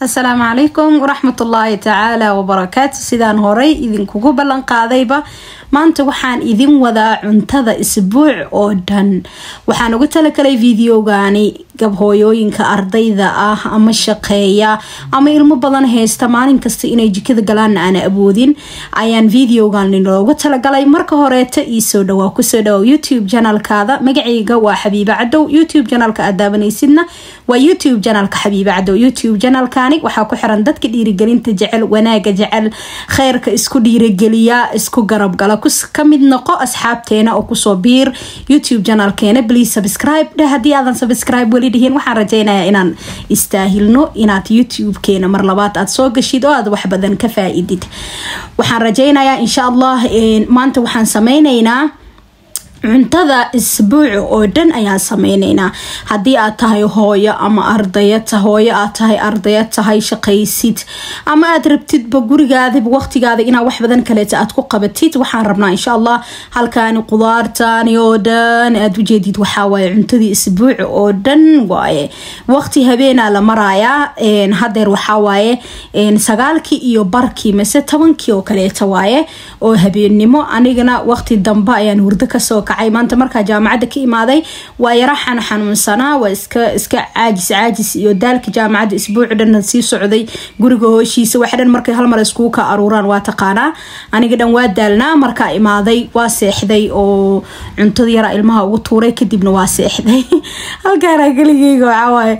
asalaamu calaykum waraxmatullaahi tacaala wabarakaatu sidaan horay idinkugu ballan qaadayba maanta waxaan idin wadaa cuntada isbuuc oo dhan waxaan uga talagalay videogani gabhooyooyinka ardayda ah ama shaqeeya ama ilmo badan haysta maalin kasta inay jikada galaanna aan awoodin ayaan videogan looga talagalay marka horeeta iisoo dhawaa kusoo dhawow youtube janalkaada magaceyga waa xabiibe cadow youtube janalka aad daawanaysidna waa youtube janalka xabiibe cadow youtube janalkani waxaa ku xiran dadka dhiirigelinta jecel wanaaga jecel kheyrka isku dhiirigeliya isku garabgala kamid noqo asxaabteena oo kusoo biir youtube janalkeena please subscribe dheh haddii aadan subscribe weli dhihin waxaan rajeynayaa inaan istaahilno inaad youtube-keena mar labaad aad soo gashid oo aad wax badan ka faa-idid waxaan rajeynayaa insha allah maanta waxaan sameyneynaa cuntada isbuuc oo dhan ayaan sameyneynaa haddii aad tahay hooyo ama ardayad hooyo aad tahay ardayad tahay shaqaysid ama aad rabtidba gurigaadaba waqtigaada inaa wax badan kaleeta aad ku qabatid waxaan rabnaa insha allah halkaani qudaartani oo dhan aad ujeedid waxawaaye cuntadii isbuuc oo dhan waaye waqti habeenaa la marayaa hadeer waxawaaye sagaalkii iyo barkii mase tobankii oo kaleeta waaye oo habeennimo anigana waqti dambe ayaan hurdo kasoo kacay maanta markaa jaamacadda ka imaaday waa yara xan xanuunsanaa waa iska iska caajis caajis iyo daalka jaamacadda isbuuc dhan sii socday guriga hooshiisa wax dhan markay hal mar iskugu ka aruuraan waa taqaanaa aniga dhan waa daalnaa markaa imaaday waa seexday oo cuntada yara ilmaha ugu tuuray kadibna waa seexday halkaana keligeyga waxawaaye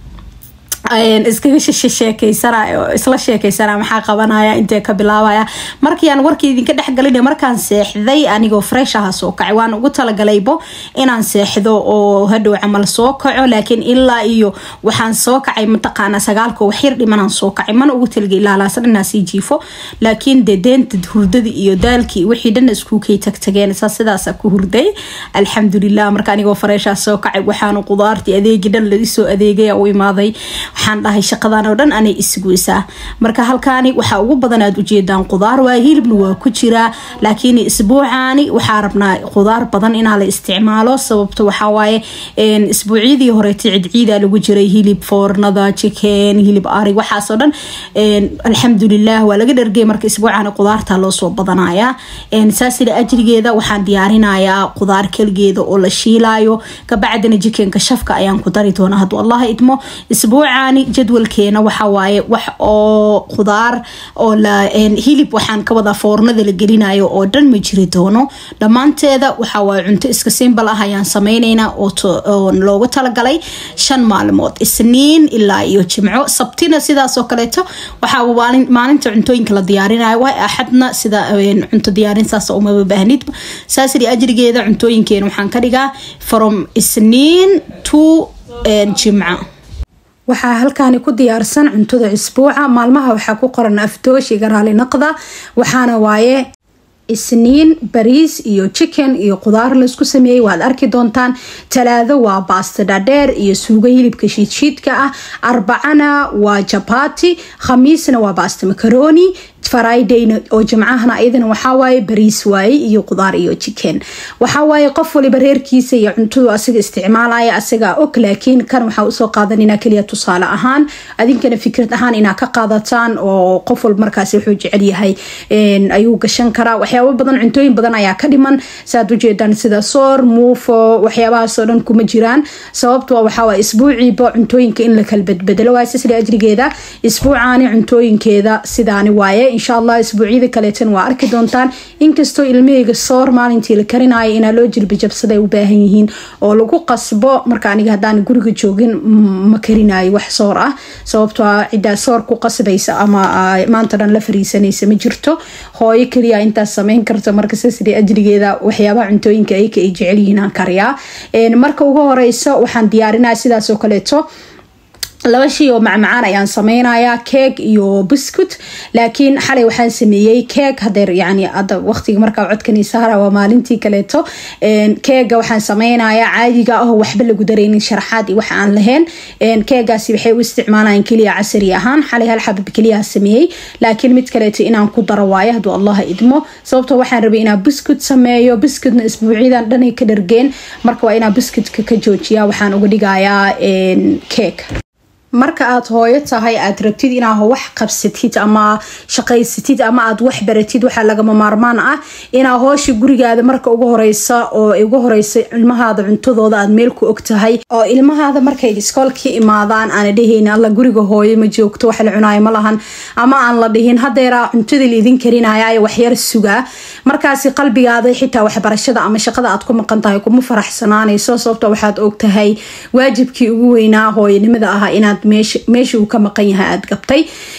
iskaga sheekeysana isla sheekeysana maxaa qabanaya intee ka bilaabaya markiiaan warkii idinka dhexgalin markaan seexday anigoo fresh aha soo kacay waan ugu talagalaybo inaan seexdo oo hadhow camal soo kaco laakiin ilaa iyo waxaan soo kacay mataqaana sagaalka waxyar dhimanaan soo kacay mana ugu talagay ilaalaasan inaa sii jiifo laakiin de deenta hurdada iyo daalkii wixii dhan iskuukay tagtageen saa sidaasa ku hurday alxamdulilah marka anigoo freeshaa soo kacay waxaanu qudaartii adeegi dhan laisoo adeegaya u imaaday waxaan dhahay shaqadan oo dhan anay isgoysaa marka halkaani waxaa ugu badan aad ujeedaan qudaar waa hilibna waa ku jiraa laakiin isbuucaani waxaa rabnaa qudaar badan inaa la isticmaalo sababto waxawaaye isbuucyadii horeeta cidciida lagu jiray hilib foornada chiken hilib ari waxaasoo dhan alxamdulilah waa laga dhargey marka isbuucaani qudaarta loosoo badanaya saasila ajrigeeda waxaan diyaarinayaa qudaar keligeeda oo la shiilaayo kabacdina jikenka shafka ayaan ku dari doona hadduu allah idmo isbuuca jadwalkeena waxawaaye wax oo qudaar oo hilib waxaan ka wadaa foornada la gelinayo oo dhan ma jiri doono dhammaanteeda waxawaaye cunto iska simbal ah ayaan sameyneynaa oo loogu talagalay shan maalmood isniin ilaa iyo jimco sabtina sidaasoo kaleeto waxaa maalinta cuntooyinka la diyaarinayo waa axadna sida cunto diyaarin saas umaba baahnid saasri ajrigeeda cuntooyinkeena waxaan ka dhigaa from isniin to jimco waxaa halkaani ku diyaarsan cuntada isbuuca maalmaha waxaa ku qoran aftooshiga raali naqda waxaana waaye isniin bariis iyo chicken iyo qudaar laisku sameeyey waad arki doontaan talaado waa baasta dhadheer iyo suugo hilibka shiidshiidka ah arbacana waa jabati khamiisna waa baasta macaroni fridayna oo jimcahana iyadana waxawaaye bariis waaye iyo qudaar iyo chicken waxawaaye qof waliba reerkiisa iyo cuntadu asiga isticmaalaya asagaa og laakiin kan waxaa usoo qaadanina keliya tusaale ahaan adinkana fikrad ahaan inaa ka qaadataan oo qof walba markaas wuxuu jecel yahay ayuu gashan karaa waxyaabo badan cuntooyin badan ayaa ka dhiman saaad ujeedaan sida soor muufo waxyaabahaasoo dhan kuma jiraan sababto waxawaaye isbuuciiba cuntooyinka in la kala bedbedelo waay sisla ajrigeeda isbuucaani cuntooyinkeeda sidaani waaye insha allah isbuucyada kaleetan waa arki doontaan inkastoo ilmaheyga soor maalintii la karinayo inaa loo jirbijabsaday u baahan yihiin oo lagu qasbo marka aniga haddaan guriga joogin ma karinayo wax soor ah sababtoo cidaa soor ku qasbaysa ama maanta dhan la fariisanaysa ma jirto hooyo keliya intaas sameyn karto marka sasri ajrigeeda waxyaabaha cuntooyinka ayka ay jecel yihiin aan kariyaa marka ugu horeyso waxaan diyaarinaya sidaasoo kaleeto laba shay oo macmacaan ayaan sameynayaa keeg iyo biscut laakiin xalay waxaan sameeyey keeg hadeer yani ada waqtiga markaa codkani saara waa maalintii kaleeto keega waxaan sameynayaa caadiga ah waxba lagu dareynin sharaxaad iyo wax aan lahayn keegaasi waxay u isticmaalayaan keliya casari ahaan xalay hal xabab keliya sameeyey laakiin mid kaleeto inaan ku daro waayo hadduu allah idmo sababto waxaan rabay inaan biscut sameeyo biscutna isbuucyadan dhanay ka dhargeen marka waa inaan biscutka ka joojiya waxaan uga dhigayaa keeg marka aad hooyo tahay aad rabtid inaad wax qabsatid ama shaqaysatid ama aad wax baratid waxaa lagama maarmaan ah inaa hoosha gurigaada marka ugu horeysa oo ugu horeysa ilmahaada cuntadooda aad meel ku og tahay oo ilmahaada markay iskoolkii imaadaan aana dhehaynin alla guriga hooyo ma joogto wax la cunaayo ma lahan ama aan la dhihin hadeeraa cuntadii laidin karinaya waxyar sugaa markaasi qalbigaada xitaa waxbarashada ama shaqada aad ku maqan tahay kuma faraxsanaanayso sababto waxaad og tahay waajibkii ugu weynaa hooyanimada ahaa inaad meesha uu ka maqan yahay aad gabtay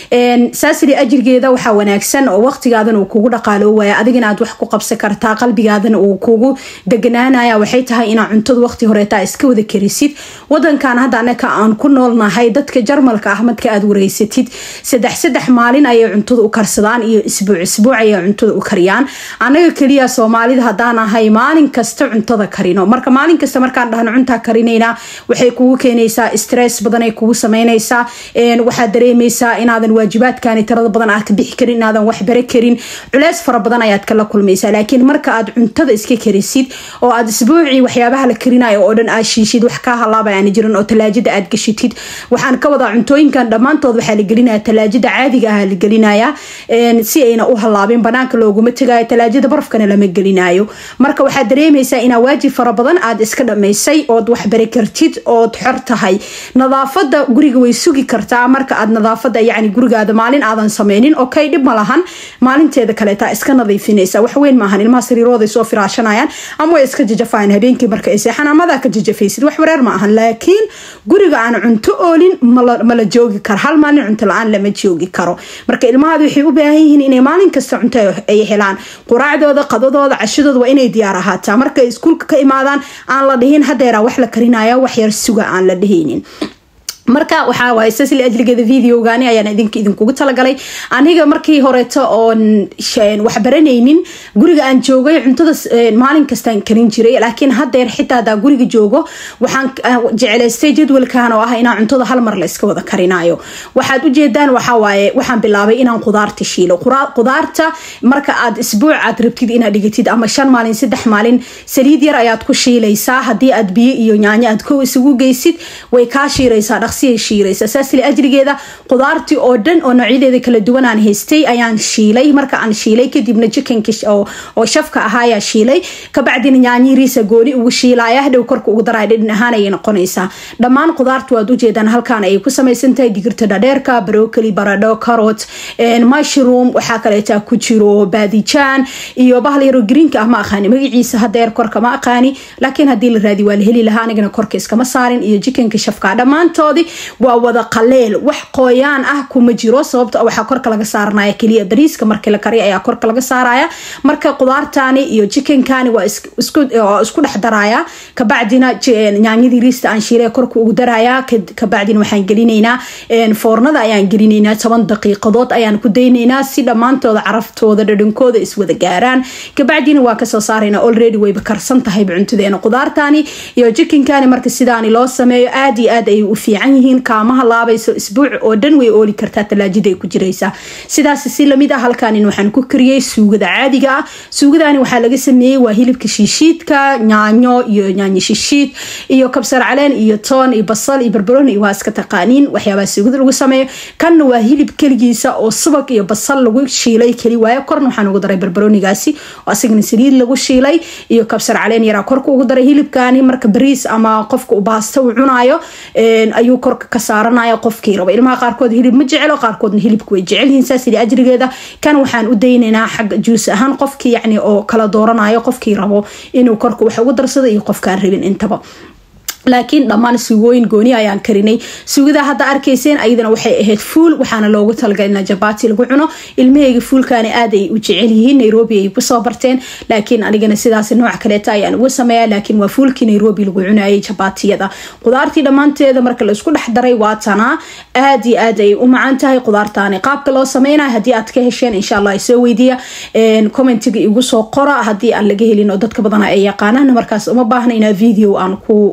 saasri ajirgeeda waxaa wanaagsan oo waqtigaadan uu kugu dhaqaaloo waaya adigana aad wax ku qabsan kartaa qalbigaadana uu kugu deganaanaya waxay tahay inaa cuntadu waqti horeeta iska wada karisid wadankan hadda anaka aan ku noolnahay dadka jarmalka ah marka aad wareysatid saddex saddex maalin ayay cuntada u karsadaan iyo isbuuc isbuuc ayay cuntada u kariyaan anaga keliya soomaalida haddaan ahay maalin kasta cuntada karino marka maalin kasta markaan dhahno cuntaa karinayna waxay kugu keenaysaa stress badan ay kugu sameynaysaa waxaad dareemaysaa inaadan waajibaadkani tirada badan aad ka bixi karin inaadan wax bare karin culeys fara badan ayaad kala kulmaysaa laakiin marka aad cuntada iska karisid oo aad isbuucii waxyaabaha la karinayo oo dhan aad shiishid wax kaa halaaba aan jirin oo talaajada aad gashitid waxaan ka wadaa cuntooyinkan dhammaantood waxaa la gelinaya talaajada caadiga ah la gelinaya si ayna u halaabin banaanka looguma tegayo talaajada barafkana lama gelinayo marka waxaad dareemaysaa inaa waajib fara badan aad iska dhamaysay ood wax bari kartid ood xor tahay nadaafada guriga way sugi kartaa marka aad nadaafada yani gurigaada maalin aadan sameynin okay dhib ma lahan maalinteeda kaleeta iska nadiifinaysa wax weyn maahan ilmaha sariirooday soo firaashanayaan ama way iska jajafayaan habeenkii marka ay seexan amadaa ka jajafaysid wax wareer ma ahan laakiin guriga aan cunto oolin mala joogi karo hal maalin cunto la-aan lama joogi karo marka ilmahaada waxay u baahan yihiin inay maalin kasta cunto ay helaan quraacdooda qadadooda cashadooda waa inay diyaar ahaataa markay iskuulka ka imaadaan aan la dhihin hadeeraa wax la karinaya wax yar suga aan la dhihaynin marka waxaa waay sasli ajligeeda videogani ayaan idink idinkugu talagalay aniga markii horeeto oon wax baranaynin guriga aan joogay cuntada maalin kastaan karin jiray laakiin hadeer xitaa hadaa guriga joogo waxaan jeclaystay jadwalkan oo ah inaan cuntada hal mar la iska wada karinayo waxaad ujeedaan waxawaaye waxaan bilaabay inaan qudaarta shiilo qudaarta marka aad isbuuc aad rabtid inaad dhigatid ama shan maalin saddex maalin saliid yar ayaad ku shiilaysaa haddii aad biyo iyo nyaanyo aad kow isugu geysid way kaa shiiraysaa shiiraysa saasli ajrigeeda qudaartii oo dhan oo noocyadeeda kala duwan aan haystay ayaan shiilay marka aan shiilay kadibna jikanki oo shafka ahaayaa shiilay kabacdina nyaanyiriisa gooni ugu shiilaya hadhow korka ugu daraa dhidhin ahaan ayay noqonaysaa dhammaan qudaartu waad ujeedaan halkaan ayay ku samaysantahay digirta dhadheerka barokoli baradho carot mushroom waxaa kaleeta ku jiro baadijaan iyo bahal yaro greenka ah ma aqaani magaciisa hadeer korka ma aqaani laakiin haddii la raadi waa la heli lahaa anigana korka iskama saarin iyo jikanka shafka dhammaantoodii waa wada qaleel wax qooyaan ah kuma jiro sababto waxaa korka laga saaranaya keliya bariiska markii la kariya ayaa korka laga saaraya marka qudaartani iyo jikankani waa isku dhex daraya kabacdina nyaanyadii riista aan shiilay korka ugu daraya kabacdina waxaan gelinaynaa foornada ayaan gelinaynaa toban daqiiqadood ayaan ku daynaynaa si dhammaantooda caraftooda dhadhankooda iswada gaaraan kabacdina waa kasoo saarayna already wayba karsan tahayba cuntadeena qudaartani iyo jikankani marka sidaani loo sameeyo aad iyo aad ayay u fiican yihiin kaamaha laabayso isbuuc oo dhan way ooli kartaa talaajada ay ku jiraysaa sidaas si lamid ah halkaanin waxaan ku kariyey suugada caadiga ah suugadani waxaa laga sameeyey waa hilibka shiishiidka nyaanyo iyo nyaanyo shishiid iyo kabsar caleen iyo toon iyo basal iyo barbarooni iyo waa iska taqaaniin waxyaabaha suugada lagu sameeyo kanna waa hilib keligiisa oo subag iyo basal lagu shiilay keli waayo korna waxaan ugu daray barbaroonigaasi oo asagana saliid lagu shiilay iyo kabsar caleen yaraa korka ugu daray hilibkani marka bariis ama qofka u baasta uu cunaayo ayuu korka ka saaranaya qofkii rabo ilmaha qaarkood hilib ma jecelo qaarkoodna hilibka way jecelyihiin saas ili ajrigeeda kan waxaan u daynaynaa xagga juus ahaan qofkii yacni oo kala dooranayo qofkii rabo inuu korka wax ugu darsado iyo qofkaan rabin intaba laakiin dhammaan sugooyin gooni ayaan karinay sugada hadda arkayseen ayadana waxay ahayd fuul waxaana loogu talagalay in jabaati lagu cuno ilmahayga fuulkani aad ay u jecel yihiin nairobi ay kusoo barteen laakiin anigana sidaas nooc kaleeta ayaan uga sameeya laakiin waa fuulkii nairobi lagu cunayay jabaatiyada qudaartii dhammaanteeda marka la isku dhex daray waa tanaa aad iyo aad ay u macaan tahay qudaartaani qaabka loo sameynaya haddii aad ka hesheen insha allah soo weydiiya commentiga igu soo qora haddii aan laga helin oo dadka badana ay yaqaanaan markaas uma baahna inaa video aan ku yani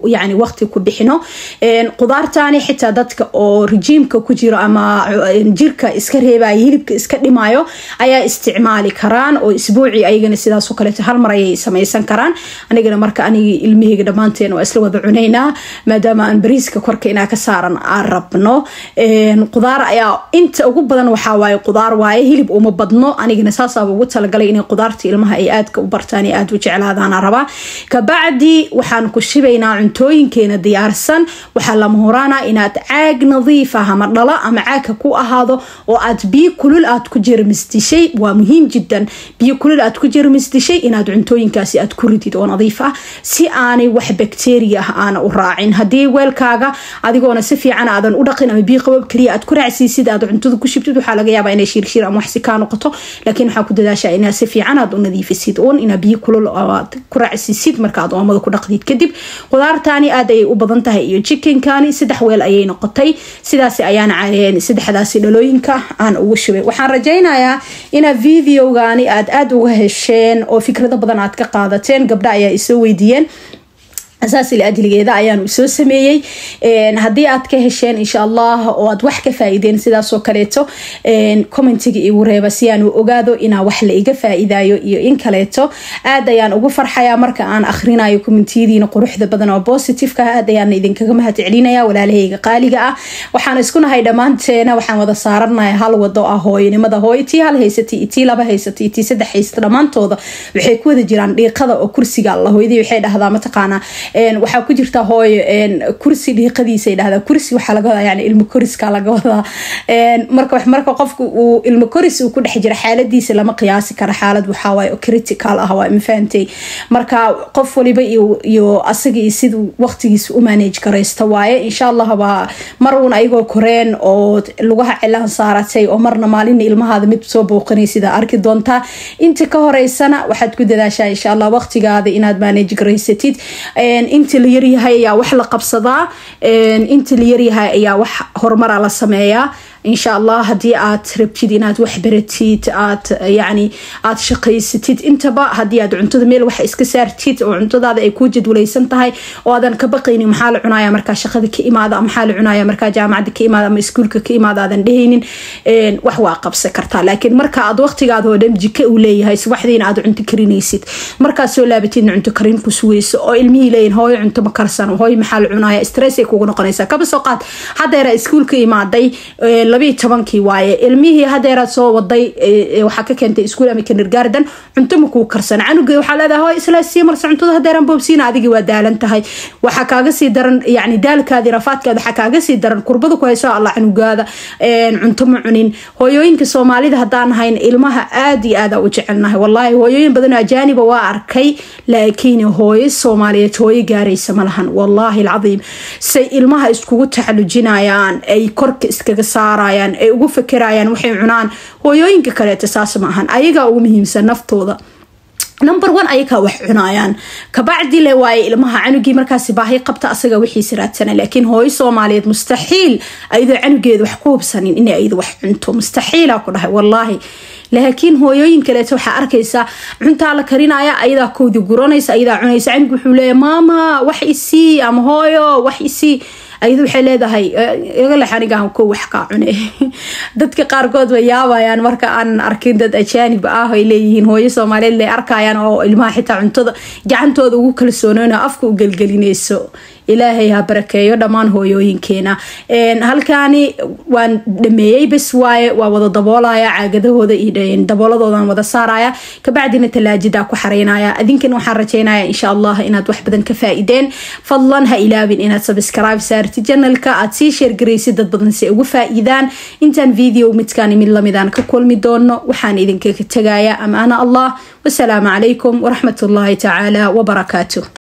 waqti ku bixino qudaartani xitaa dadka oo rejiimka ku jiro ama jirka iska reebaya hilibka iska dhimayo ayaa isticmaali karaan oo isbuucii ayagana sidaasoo kaleeto hal mar ayay samaysan karaan anigana marka anigi ilmihayga dhammaanteen waa isla wada cunaynaa maadaama aan bariiska korka inaa ka saaran aan rabno qudaar ayaa inta ugu badan waxaa waaye qudaar waaye hilib uma badno anigana saasaaba ugu talagalay inay qudaarta ilmaha ay aadka u bartaan ee aada u jeclaadaana rabaa kabacdi waxaan ku shibaynaa cuntooyinkeena diyaarsan waxaa lama horaana inaad caag nadiif ah ama dhalo ama caagka ku ahaado oo aad biyo kulul aad ku jermisdishay waa muhiim jiddan biyo kulul aad ku jermisdishay inaad cuntooyinkaasi aad ku ridid oo nadiif ah si aanay wax bakteriya ah aana u raacin haddii weelkaaga adigoona si fiican aadan u dhaqin ama biyo qabab kaliya aad ku raacsiisid aad cuntada ku shibtid waxaa laga yaabaa inay shiirshir ama waxsi kaa noqoto laakiin waxaa ku dadaashaa inaad si fiican aad u nadiifisid uun inaad biyo kulul aad ku raacsiisid marka aad oomada ku dhaqdid kadib qudaartani aad ayay u badan tahay iyo chickenkani saddex weel ayay noqotay sidaas ayaana caayeen saddexdaasi dhalooyinka aan ugu shubay waxaan rajaynayaa inaad videogani aad aada uga hesheen oo fikrado badan aad ka qaadateen gabdha ayaa isoo weydiiyeen asaasi laajligeeda ayaan soo sameeyey haddii aad ka hesheen insha allah oo aad wax ka faa-ideen sidaasoo kaleeto commentiga igu reeba si aan u ogaado inaa wax la iga faa-idayo iyo in kaleeto aad ayaan ugu farxayaa marka aan akhrinayo commentiyadiina quruxda badan oo positiveka aad ayaan idinkaga mahad celinaya walaalahayga qaaliga ah waxaan isku nahay dhammaanteena waxaan wada saaranahay hal wado ah hooyanimada hooyo tii hal haysatay iyo tii laba haysatay iyo tii saddex haysata dhammaantooda waxay ku wada jiraan dhiiqada oo kursiga alla hooyadii waxay dhahdaa mataqaanaa waxaa ku jirta hooyo kursi dhiiqadiisa dhahdaa kursi waxaa laga wadaa yani ilmo koriska laga wadaa marka marka qofku uu ilmo koris uu ku dhex jira xaaladiisa lama qiyaasi kara xaalad waxaa waaye oo critical ah waa mafahantay marka qof waliba iyo asaga iyo siduu waqtigiisa u manage garaysta waaye insha allah waa mar uun ayagoo koreen oo lugaha cilaan saaratay oo marna maalina ilmahaada mid soo booqanay sidaa arki doontaa inta ka horeysana waxaad ku dadaashaa insha allah waqtigaada inaad manage garaysatid inta la yaryahay ayaa wax la qabsadaa inta la yaryahay ayaa wax horumara la sameeyaa insha allah haddii aad rabtid inaad wax baratid aad yani aad shaqaysatid intaba haddii aad cuntada meel wax iska saartid oo cuntadaada ay kuu jadwalaysan tahay oo aadan ka baqaynin maxaa la cunaya markaa shaqada ka imaada maxaa la cunaya markaa jaamacada ka imaada ama iskuulka ka imaada aadan dhehaynin wax waa qabsan kartaa laakiin marka aad waqtigaada oo dhan jika uu leeyahay subaxdiina aad cunto karinaysid markaad soo laabatidna cunto karin ku sugayso oo ilmihii leeyihin hooyo cunto ma karsan hooyo maxaa la cunaya stress ay kugu noqonaysaa kaba soo qaad haddeera iskuulka imaaday labii tobankii waaye ilmihii hadeeraad soo waday waxaa ka keentay iskuul ama kindergarden cunto makuu karsan canuga waxaa leedahay hooy isla sii marse cuntada hadeeran boobsiina adigii waa daalan tahay waxaa kaaga sii daran yani daalkaadi rafaadkaada waxaa kaaga sii daran kurbada ku hayso alla canugaada cunto ma cunin hooyooyinka soomaalida haddaan hayn ilmaha aada iyo aada u jecelnahay wallaahi hooyooyin badanoo ajaaniba waa arkay laakiin hooyo soomaaliyeed hooyo gaaraysa ma lahan wallaahi alcadiim say ilmaha iskugu taxalujinayaan ay korka iskaga saarayaan ay ugu fakerayaan waxay cunaan hooyooyinka kaleeta saas ma ahan ayagaa ugu muhiimsan naftooda number one ayakaa wax cunaayaan kabacdi le waaye ilmaha canugii markaasi baahi qabta asaga wixiisi raadsana laakiin hooyo soomaaliyeed mustaxiil ayadoo canugeeda wax ku hubsanin inay ayadu wax cunto mustaxiila ku dhahay wallaahi laakiin hooyooyin kaleeto waxaa arkaysaa cuntaa la karinaya ayadaa koodi guranaysa ayadaa cunaysa canug wuxuu leeya maama wax isii ama hooyo wax isii ayadu waxay leedahay iga lex anigaan ko wax kaa cune dadka qaarkood way yaabayaan marka aan arkin dad ajaanib ah ay leeyihiin hooyo soomaaliyeed lay arkayaan oo ilmaha xitaa cuntada gacantooda ugu kalsooneyno afka u gelgelinayso ilaahay ha barakeeyo dhammaan hooyooyinkeena halkaani waan dhameeyey bes waaye waa wada daboolaya caagadahooda iyo dabooladoodan wada saaraya kabacdina talaajida ku xareynaya adinkan waxaan rajeynaya insha allah inaad wax badan ka faa-ideen fadlan ha ilaabin inaad subscribe saartid janalka aad sii sheergaraysid dad badan si ugu faa-iidaan intaan video midkaan mid lamidaan ka kulmi doono waxaan idinkaga tegaya amaana allah wasalaamu calaykum waraxmat ullaahi tacaala wabarakaatu